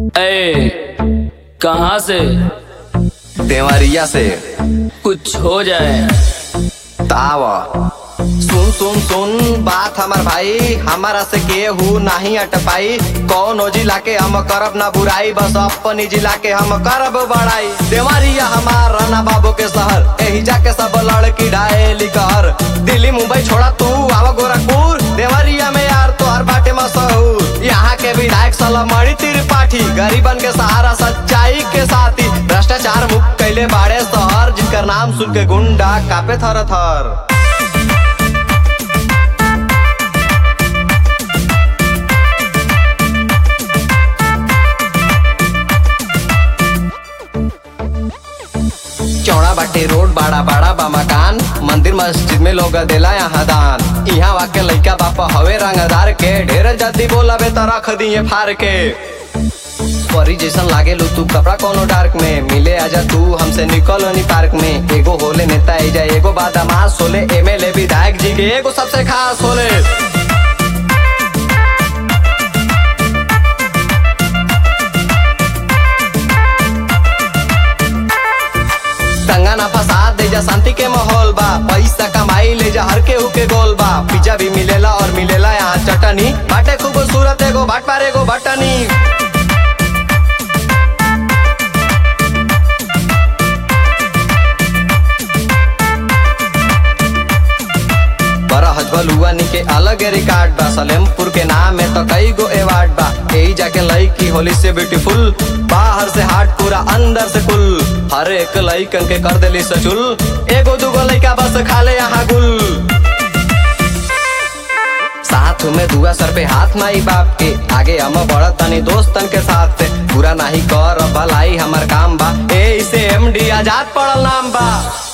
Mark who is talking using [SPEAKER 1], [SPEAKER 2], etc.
[SPEAKER 1] ए कहाँ से
[SPEAKER 2] देवरिया से
[SPEAKER 1] कुछ हो जाए
[SPEAKER 2] तावा सुन सुन सुन बात हमर भाई हमारा से केहू नहीं अटपाई कौन जिला के हम करब ना बुराई बस अपनी जिला के हम करब बड़ाई देवरिया हमार राना बाबू के शहर एही जाके सब लड़की डायली कहर दिल्ली मुंबई छोड़ा तू आवा गोरखपुर देवरिया में यार तोहर बाटे मशहूर यहाँ के विधायक सलमणि त्रिपाठी गरीबन के सहारा सच्चाई के साथी भ्रष्टाचार मुक्त कैले बाड़े शहर जिनकर नाम सुन के गुंडा कापे थर थर चौड़ा बाटे रोड बड़ा बड़ा बा मकान मंदिर मस्जिद में लोग देला यहाँ दान यहाँ वाके लइका बापा हवे रंगदार के ढेर जल्दी बोला बे तो रख दिए फार के परी जैसन लागे लो तू कपड़ा कोनो डार्क में मिले आजा तू हमसे निकल नी पार्क में एगो होले नेता एजा एगो बादामास होले एमएलए विधायक जी के एगो सबसे खास होले दंगा ना फसाद दे जा शांति के माहौल बा पैसा कमाई ले जा हर केहू के गोल बा पिज्जा भी मिलेला और मिलेला यहाँ चटनी बाटे खूबसूरत एगो बाट पार एगो बटनी बड़ा हजबल नी के अलग रिकॉर्ड बा सलेमपुर के नाम में तो कई गो अवार्ड बा यही जाके लड़की होली से ब्यूटीफुल बाहर से हार्ट पूरा अंदर से कुल हर एक लड़कन के कर देली सचुल एगो दूगो लड़का बस खाले यहाँ गुल साथ में दुआ सर पे हाथ माई बाप के आगे हम बढ़त तनी दोस्तन के साथ से पूरा नहीं कर भलाई हमार काम बा ए इसे एमडी आजाद पड़ल नाम बा